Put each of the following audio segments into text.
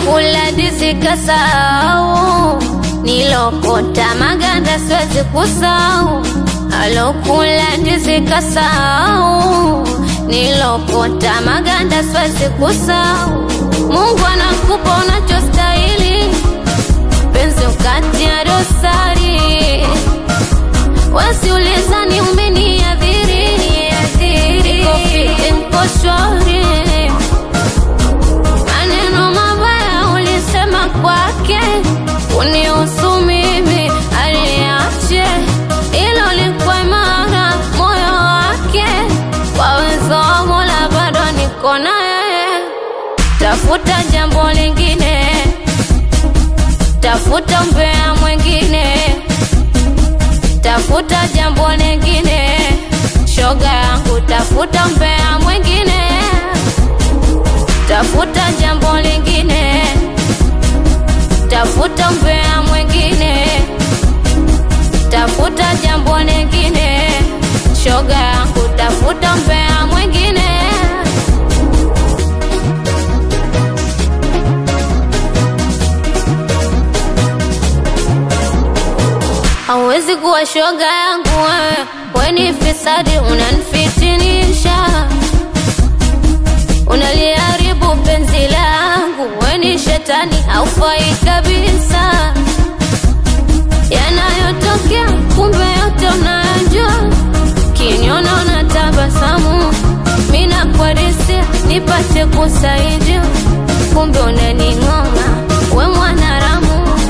alokula ndizi kasahau, nilokota maganda siwezi kusahau. Alokula ndizi kasahau, nilokota maganda siwezi kusahau. Mungu anakupa unachostahili, penzi ukatia dosari, wasiulizani umeniadhiri, niko fiti, niko shwari maneno mabaya ulisema kwake unihusu mimi aliache ilo likwa imara moyo wake kwa uwezo wa Mola bado niko naye tafuta jambo lingine tafuta mbea mwingine tafuta jambo lingine shoga yangu tafuta mbea mwingine tafuta jambo lingine, tafuta mbea mwingine, tafuta jambo lingine, shoga yangu, tafuta mbea mwingine. Hauwezi kuwa shoga yangu wewe, we ni fisadi, unanifitinisha unaliharibu penzi langu, we ni shetani, haufai kabisa. Yanayotokea kumbe yote unayajua, kiniona unatabasamu, mi nakwadisia nipate kusaidia, kumbe unaning'ong'a, we mwanaramu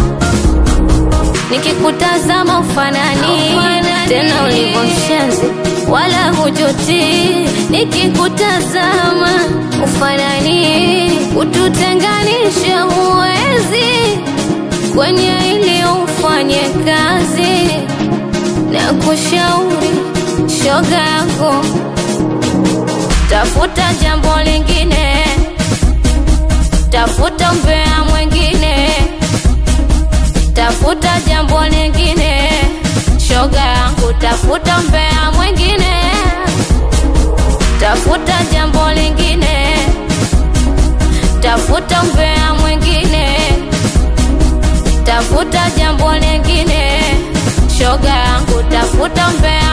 nikikutazama ufanani tena ulivyo mshenzi wala hujuti nikikutazama ufanani ututenganishe huwezi kwenye ili ufanye kazi na kushauri shoga yako tafuta jambo lingine tafuta mbea mwingine tafuta jambo lingine, shoga yangu, tafuta mbea mwingine, tafuta jambo lingine, tafuta mbea mwingine, tafuta jambo lingine, shoga yangu, tafuta mbea